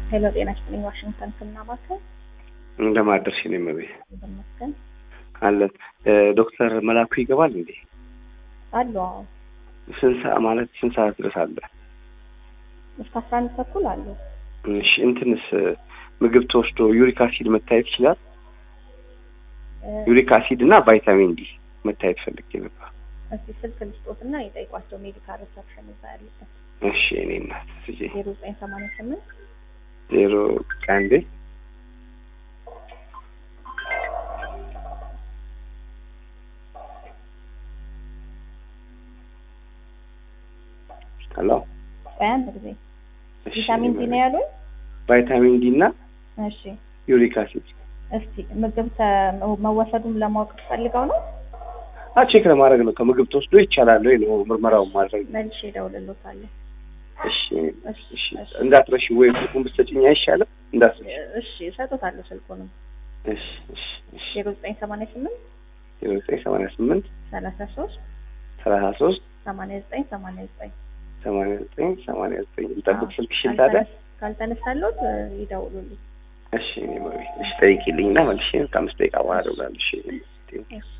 ሄሎ ጤና ይስጥልኝ። ዋሽንግተን ስናማከል እንደማደርሽ ነው መቤት ይመስገን አለን። ዶክተር መላኩ ይገባል እንዴ? አሉ። አዎ ስንት ሰዓት ማለት ስንት ሰዓት ድረስ አለ? እስከ አስራ አንድ ተኩል አሉ። እሺ እንትንስ ምግብ ተወስዶ ዩሪክ አሲድ መታየት ይችላል? ዩሪክ አሲድ እና ቫይታሚን ዲ መታየት ፈልጌ ነበር። እስቲ ስልክ ልስጦትና የጠይቋቸው ሜዲካል ሪሰፕሽን እዛ ያሉበት እሺ እኔ እናት ስጄ ዜሮ ዘጠኝ ሰማንያ ስምንት ዜሮ ቀንዴ ሄሎ ቆይ አንድ ጊዜ እሺ፣ ቪታሚን ዲ ነው ያሉኝ። ቫይታሚን ዲ እና እሺ ዩሪክ አሲድ እስቲ ምግብ ተ- መወሰዱን ለማወቅ ፈልገው ነው። አ ቼክ ለማድረግ ነው። ከምግብ ተወስዶ ይቻላል ወይ ነው ምርመራውን ማድረግ ነው። መልሼ እደውልልዎታለሁ። እሺ እሺ እሺ እሺ እንዳትረሺ ወይ ስልኩን ብትሰጪኝ አይሻልም? እንዳትረሺ። እሺ እሰጥዎታለሁ ስልኩንም እሺ እሺ እሺ ዜሮ ዘጠኝ ሰማንያ ስምንት ዜሮ ዘጠኝ ሰማንያ ስምንት ሰላሳ ሶስት ሰላሳ ሶስት ሰማንያ ዘጠኝ ሰማንያ ዘጠኝ ሰማንያ ዘጠኝ ሰማንያ ዘጠኝ ልጠብቅ ስልክሽን ታዲያ? ካልተነሳሎት ይደውሉልኝ። እሺ እኔ መቤት እሺ ጠይቂልኝ እና መልሼ ከአምስት ደቂቃ በኋላ እደውላለሁ። እሺ እሺ